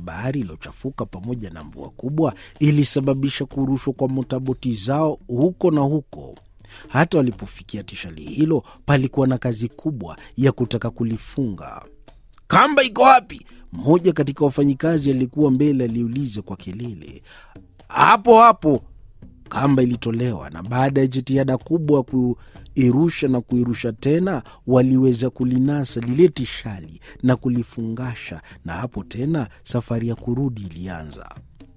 bahari iliyochafuka pamoja na mvua kubwa ilisababisha kurushwa kwa motaboti zao huko na huko. Hata walipofikia tishali hilo, palikuwa na kazi kubwa ya kutaka kulifunga. Kamba iko wapi? Mmoja katika wafanyikazi aliyekuwa mbele aliuliza kwa kelele. Hapo hapo. Kamba ilitolewa na baada ya jitihada kubwa ya kuirusha na kuirusha tena, waliweza kulinasa lile tishali na kulifungasha, na hapo tena safari ya kurudi ilianza.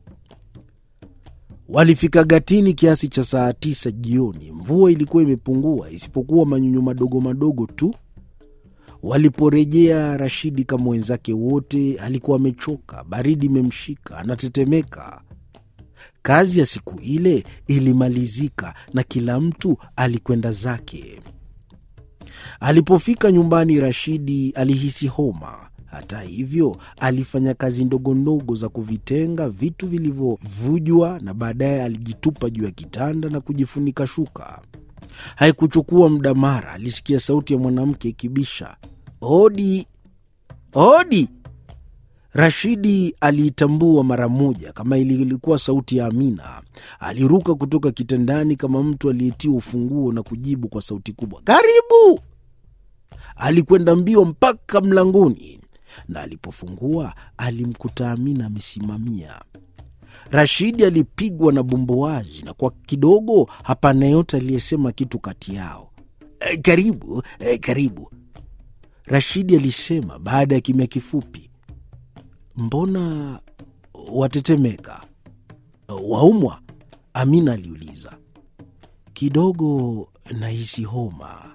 Walifika Gatini kiasi cha saa tisa jioni. Mvua ilikuwa imepungua isipokuwa manyunyu madogo madogo tu. Waliporejea, Rashidi kama wenzake wote alikuwa amechoka, baridi imemshika, anatetemeka. Kazi ya siku ile ilimalizika na kila mtu alikwenda zake. Alipofika nyumbani, Rashidi alihisi homa. Hata hivyo, alifanya kazi ndogo ndogo za kuvitenga vitu vilivyovujwa na baadaye alijitupa juu ya kitanda na kujifunika shuka. Haikuchukua muda, mara alisikia sauti ya mwanamke ikibisha, hodi, hodi. Rashidi aliitambua mara moja kama ilikuwa sauti ya Amina. Aliruka kutoka kitandani kama mtu aliyetiwa ufunguo na kujibu kwa sauti kubwa, karibu. Alikwenda mbio mpaka mlangoni na alipofungua alimkuta Amina amesimamia. Rashidi alipigwa na bumbuazi na kwa kidogo hapana yote aliyesema kitu kati yao. E, karibu e, karibu, Rashidi alisema baada ya kimya kifupi. Mbona watetemeka? Waumwa? Amina aliuliza. Kidogo nahisi homa.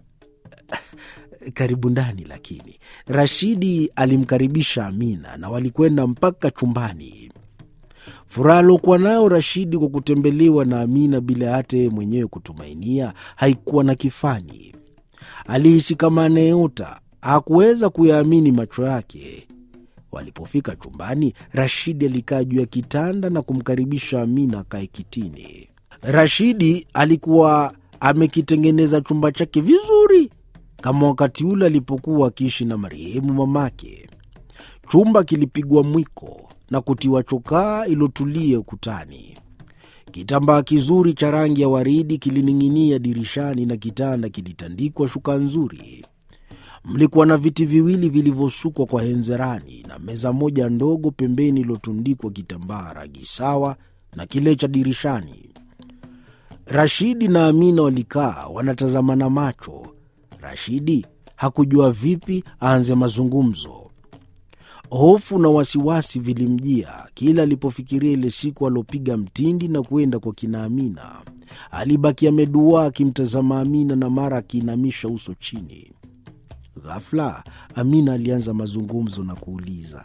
Karibu ndani. Lakini Rashidi alimkaribisha Amina na walikwenda mpaka chumbani. Furaha aliokuwa nayo Rashidi kwa kutembelewa na Amina bila hata yeye mwenyewe kutumainia haikuwa na kifani. Alihisi kama anayeota, hakuweza kuyaamini macho yake. Walipofika chumbani, Rashidi alikaa juu ya kitanda na kumkaribisha Amina akae kitini. Rashidi alikuwa amekitengeneza chumba chake vizuri kama wakati ule alipokuwa akiishi na marehemu mamake. Chumba kilipigwa mwiko na kutiwa chokaa iliyotulia ukutani. Kitambaa kizuri cha rangi ya waridi kilining'inia dirishani na kitanda kilitandikwa shuka nzuri. Mlikuwa na viti viwili vilivyosukwa kwa henzerani na meza moja ndogo pembeni iliyotundikwa kitambaa rangi sawa na kile cha dirishani. Rashidi na Amina walikaa wanatazamana macho. Rashidi hakujua vipi aanze mazungumzo. Hofu na wasiwasi vilimjia kila alipofikiria ile siku aliopiga mtindi na kuenda kwa kina Amina. Alibaki ameduaa akimtazama Amina na mara akiinamisha uso chini. Ghafla Amina alianza mazungumzo na kuuliza,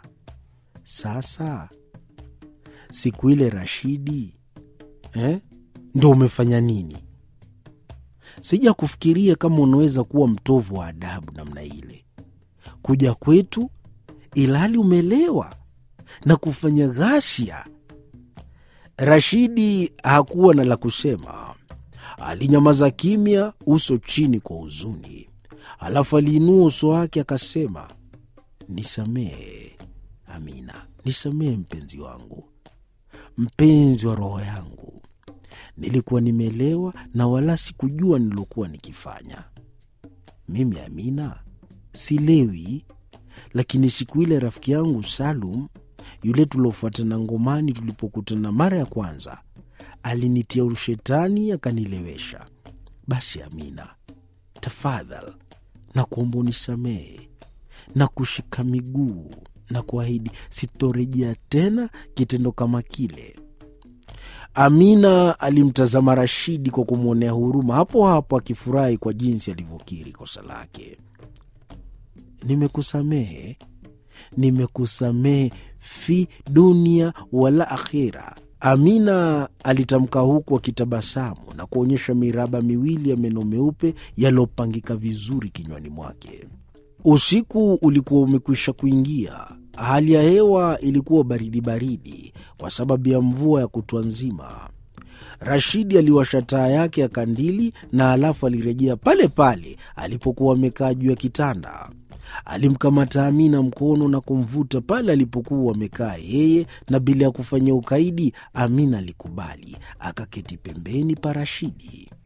sasa siku ile Rashidi eh, ndo umefanya nini? Sija kufikiria kama unaweza kuwa mtovu wa adabu namna ile, kuja kwetu ilhali umelewa na kufanya ghasia. Rashidi hakuwa na la kusema, alinyamaza kimya, uso chini kwa huzuni. Alafu aliinua uso wake akasema, nisamehe Amina, nisamehe mpenzi wangu, mpenzi wa roho yangu. Nilikuwa nimelewa na wala sikujua nilokuwa nikifanya. Mimi Amina silewi, lakini siku ile rafiki yangu Salum yule tuliofuatana ngomani, tulipokutana mara ya kwanza, alinitia ushetani akanilewesha. Basi Amina, tafadhal na kuomba unisamehe na kushika miguu na kuahidi sitorejea tena kitendo kama kile. Amina alimtazama Rashidi kwa kumwonea huruma, hapo hapo akifurahi kwa jinsi alivyokiri kosa lake. Nimekusamehe, nimekusamehe fi dunia wala akhira. Amina alitamka huku akitabasamu na kuonyesha miraba miwili ya meno meupe yaliyopangika vizuri kinywani mwake. Usiku ulikuwa umekwisha kuingia. Hali ya hewa ilikuwa baridi baridi kwa sababu ya mvua ya kutwa nzima. Rashidi aliwasha taa yake ya kandili na alafu alirejea pale pale alipokuwa amekaa juu ya kitanda. Alimkamata Amina mkono na kumvuta pale alipokuwa amekaa yeye, na bila ya kufanya ukaidi, Amina alikubali, akaketi pembeni pa Rashidi.